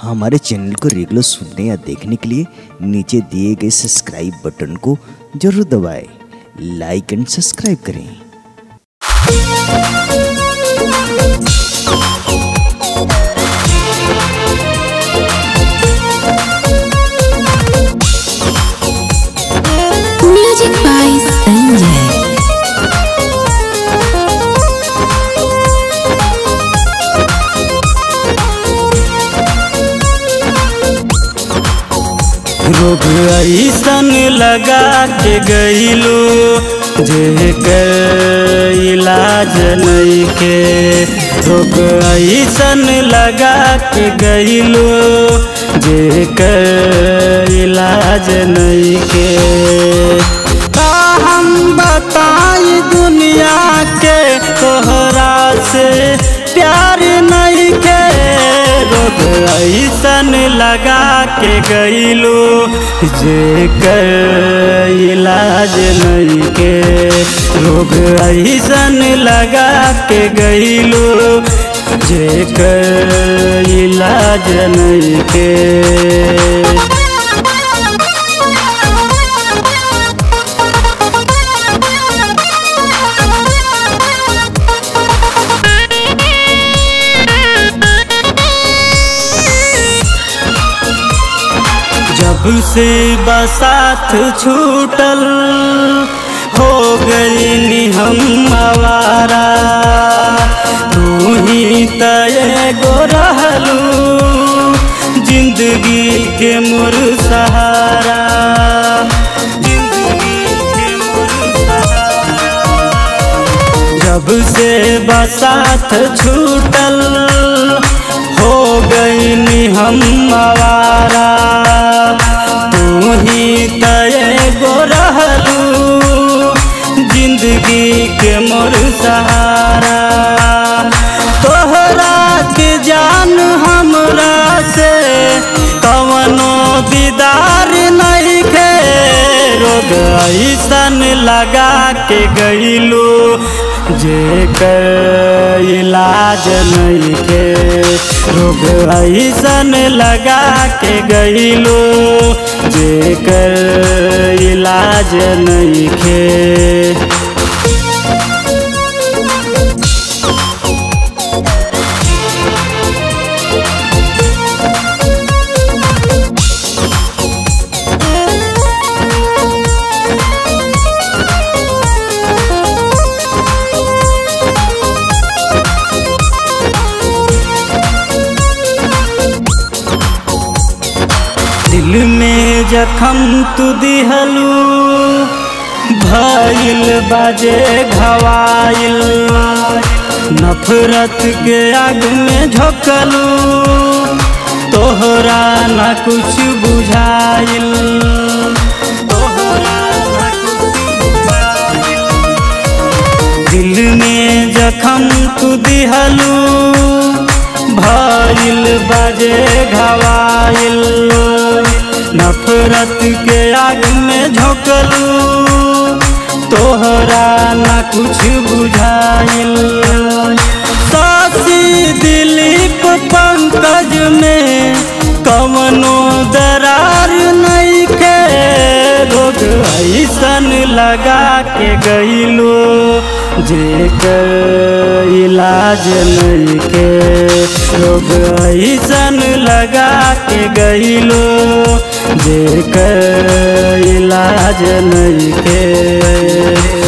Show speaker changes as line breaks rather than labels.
हमारे चैनल को रेगुलर सुनने या देखने के लिए नीचे दिए गए सब्सक्राइब बटन को जरूर दबाएं लाइक एंड सब्सक्राइब करें
Music by Sanjay.
रोग ऐसन लगा के गईलू जे कर इलाज नइखे रोग ऐसन लगा के गईलू जे कर इलाज नइखे का हम बताई दुनिया के तोहरा से प्यार नहीं के रोग ऐसन लगा के गईलू जे कर इलाज नहीं के रोग ऐसन लगा के गईलू जे कर इलाज नहीं के जब से बसात छूटल हो गई हम आवारा तू ही तय गो रहलू जिंदगी के मोर सहारा जिंदगी के मोर सहारा जब से बसात छूटल हो गई हम आवारा तू ही तय गो रहलू जिंदगी के मोर सहारा तोहरा के जान हमरा से कवनो दीदार नहीं के रोग ऐसन लगा के गईलू जे कर इलाज नहीं के रोग ऐसन लगा के गईलू जे कर इलाज नहीं के दिल में जखम तू दिहलू भइल बाजे घवाइल नफरत के आग में झोंकलू तोहरा न कुछ बुझाइल तोहरा न कुछ बुझाइल। दिल में जखम तू दिहलू भइल बाजे घवाइल नफरत के आग में झोंकलू तोहरा न कुछ बुझाइल सासी दिलीप पंकज में कवनो दरार नहीं के रोग ऐसन लगा के गईलू जे कर इलाज नहीं के रोग ऐसन लगा के गईलू जे कर इलाज नहीं के